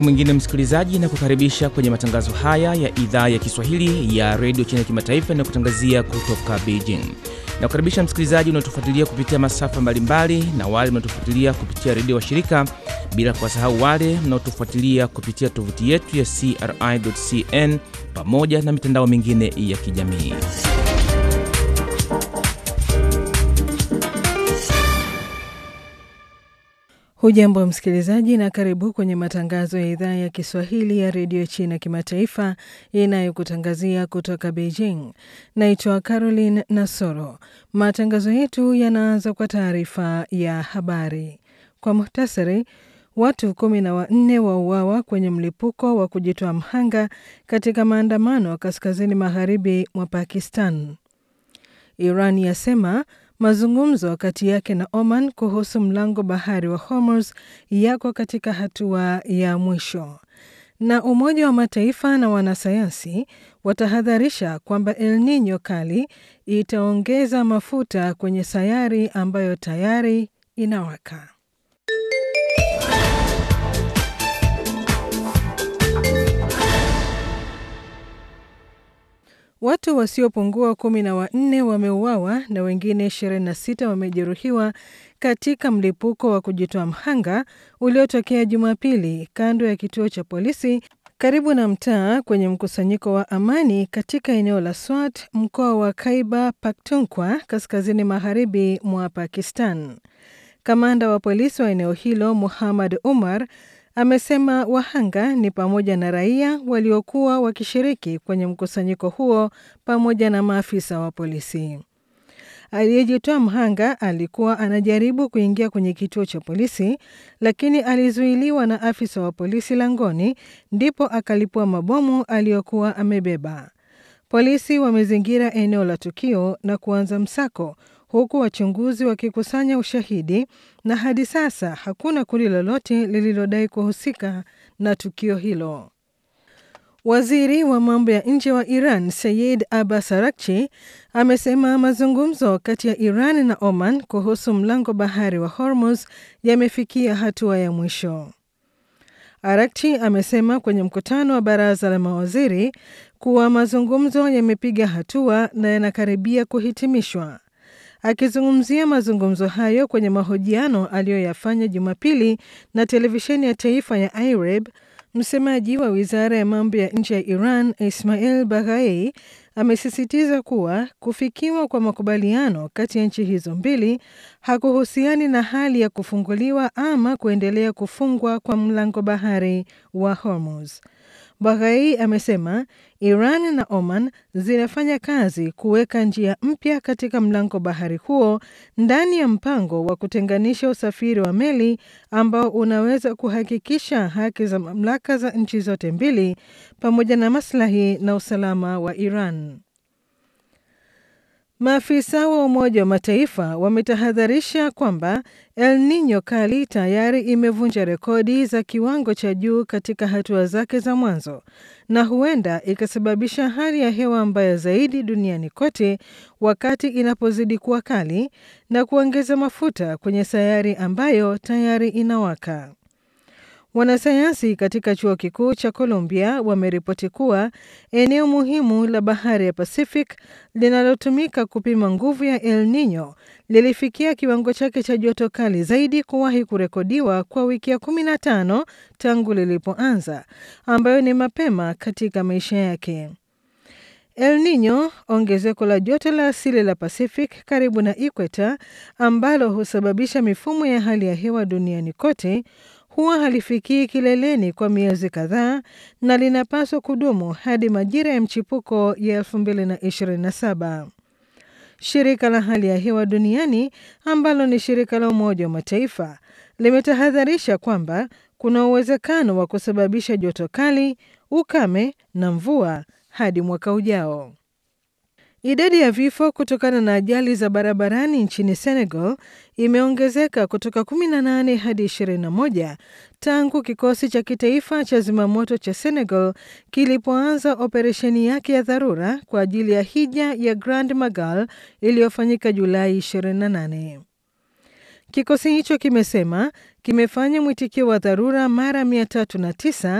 mwingine msikilizaji, na kukaribisha kwenye matangazo haya ya idhaa ya Kiswahili ya redio China Kimataifa inayokutangazia kutoka Beijing. Na kukaribisha msikilizaji unaotufuatilia kupitia masafa mbalimbali na wale mnaotufuatilia kupitia redio wa shirika, bila kuwasahau wale mnaotufuatilia kupitia tovuti yetu ya CRI.cn pamoja na mitandao mingine ya kijamii. Hujambo msikilizaji, na karibu kwenye matangazo ya idhaa ya Kiswahili ya redio China Kimataifa inayokutangazia kutoka Beijing. Naitwa Caroline Nasoro. Matangazo yetu yanaanza kwa taarifa ya habari. Kwa muhtasari, watu kumi na wanne wauawa kwenye mlipuko wa kujitoa mhanga katika maandamano kaskazini magharibi mwa Pakistan. Iran yasema mazungumzo kati yake na Oman kuhusu mlango bahari wa Hormuz yako katika hatua ya mwisho. Na Umoja wa Mataifa na wanasayansi watahadharisha kwamba El Nino kali itaongeza mafuta kwenye sayari ambayo tayari inawaka. Watu wasiopungua kumi na wanne wameuawa na wengine 26 wamejeruhiwa katika mlipuko wa kujitoa mhanga uliotokea Jumapili kando ya kituo cha polisi karibu na mtaa kwenye mkusanyiko wa amani katika eneo la Swat, mkoa wa Khyber Pakhtunkhwa, kaskazini magharibi mwa Pakistan. Kamanda wa polisi wa eneo hilo Muhammad Umar amesema wahanga ni pamoja na raia waliokuwa wakishiriki kwenye mkusanyiko huo pamoja na maafisa wa polisi. Aliyejitoa mhanga alikuwa anajaribu kuingia kwenye kituo cha polisi, lakini alizuiliwa na afisa wa polisi langoni, ndipo akalipua mabomu aliyokuwa amebeba. Polisi wamezingira eneo la tukio na kuanza msako huku wachunguzi wakikusanya ushahidi na hadi sasa hakuna kundi lolote lililodai kuhusika na tukio hilo. Waziri wa mambo ya nje wa Iran Sayed Abbas Araghchi amesema mazungumzo kati ya Iran na Oman kuhusu mlango bahari wa Hormuz yamefikia hatua ya mwisho. Araghchi amesema kwenye mkutano wa baraza la mawaziri kuwa mazungumzo yamepiga hatua na yanakaribia kuhitimishwa. Akizungumzia mazungumzo hayo kwenye mahojiano aliyoyafanya Jumapili na televisheni ya taifa ya IRIB, msemaji wa wizara ya mambo ya nje ya Iran Ismail Baghai amesisitiza kuwa kufikiwa kwa makubaliano kati ya nchi hizo mbili hakuhusiani na hali ya kufunguliwa ama kuendelea kufungwa kwa mlango bahari wa Hormuz. Baghai amesema Iran na Oman zinafanya kazi kuweka njia mpya katika mlango bahari huo ndani ya mpango wa kutenganisha usafiri wa meli ambao unaweza kuhakikisha haki za mamlaka za nchi zote mbili pamoja na maslahi na usalama wa Iran. Maafisa wa Umoja wa Mataifa wametahadharisha kwamba El Nino kali tayari imevunja rekodi za kiwango cha juu katika hatua zake za mwanzo na huenda ikasababisha hali ya hewa mbaya zaidi duniani kote wakati inapozidi kuwa kali na kuongeza mafuta kwenye sayari ambayo tayari inawaka. Wanasayansi katika chuo kikuu cha Columbia wameripoti kuwa eneo muhimu la bahari ya Pacific linalotumika kupima nguvu ya El Nino lilifikia kiwango chake cha joto kali zaidi kuwahi kurekodiwa kwa wiki ya 15 tangu lilipoanza, ambayo ni mapema katika maisha yake. El Nino, ongezeko la joto la asili la Pacific karibu na ikweta, ambalo husababisha mifumo ya hali ya hewa duniani kote huwa halifikii kileleni kwa miezi kadhaa na linapaswa kudumu hadi majira ya mchipuko ya 2027. Shirika la hali ya hewa duniani ambalo ni shirika la Umoja wa Mataifa limetahadharisha kwamba kuna uwezekano wa kusababisha joto kali, ukame na mvua hadi mwaka ujao. Idadi ya vifo kutokana na ajali za barabarani nchini Senegal imeongezeka kutoka 18 hadi 21 tangu kikosi cha kitaifa cha zimamoto cha Senegal kilipoanza operesheni yake ya dharura kwa ajili ya hija ya Grand Magal iliyofanyika Julai 28. Kikosi hicho kimesema kimefanya mwitikio wa dharura mara 309